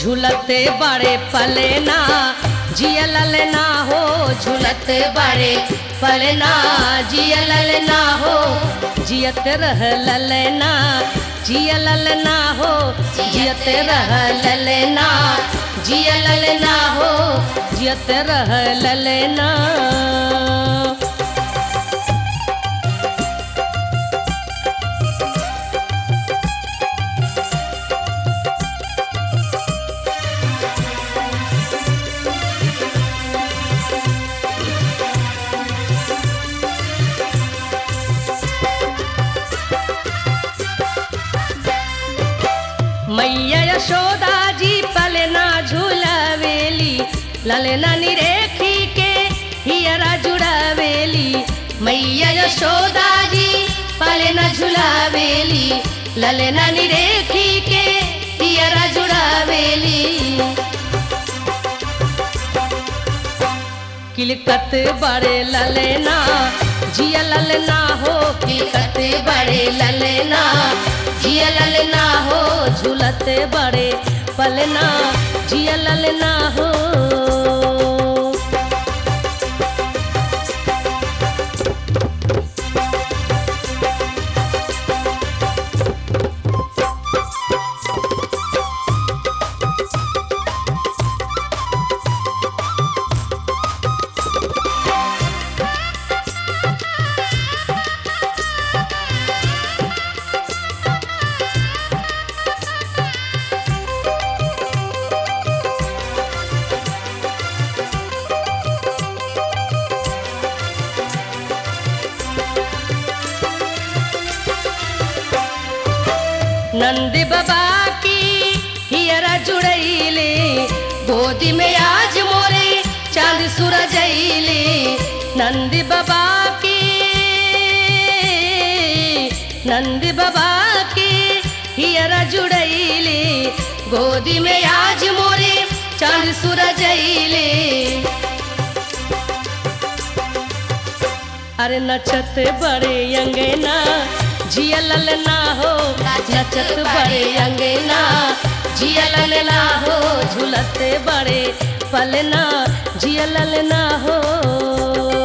झूलते बड़े पलेना जिया ललना हो झूलते बड़े पलेना जिया ललना हो जियत रह ललना जिया ललना हो जियत रह ललना जिया ललना हो जियत रह ललना मैया यशोदा जी पलना झूलावेली ललना निरेखी के हियरा जुड़ावेली मैया यशोदा जी पलना झूलावेली ललना निरेखी के हियरा जुड़ावेली किलकत बड़े ललना जिया ललना हो किलकत बड़े ललना जिया ललना हो झूलते बड़े पलना जिया ललना हो नंद बाबा की हियरा जुड़ैले गोदी में आज मोरे चांद सूरज अइले नंद बाबा की नंद बाबा की हियरा जुड़ैले गोदी में आज मोरे चांद सूरज अइले अरे नचत बड़े अंगना जिया ललना हो नचत बड़े अंगना जिया ललना हो झूलते बड़े पलना जिया ललना हो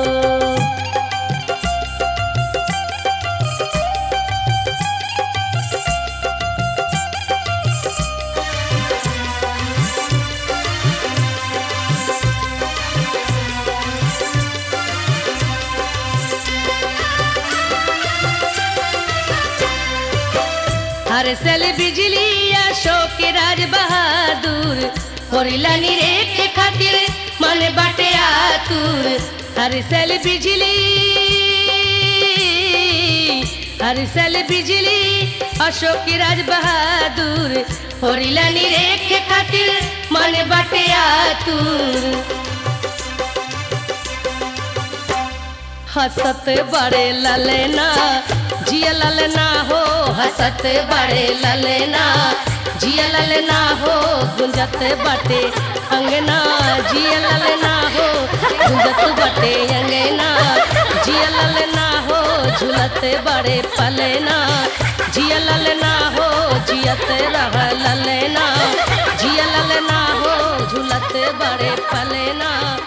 हर सल बिजली अशोक राज बहादुर होरिला निरेख खातिर मन बाटे आतुर हर सल बिजली हर सल बिजली अशोक राज बहादुर होरिला निरेख खातिर मन बाटे आतुर हसत बड़े ललना जिया ललना हो हसत बड़े ललना जिया ललना हो गुंजत बटे अंगना जिया ललना हो गुंजत बटे अंगना जिया ललना हो झूलत बड़े पलना जिया ललना हो जियत रह ललना जिया ललना हो झूलत बड़े पलना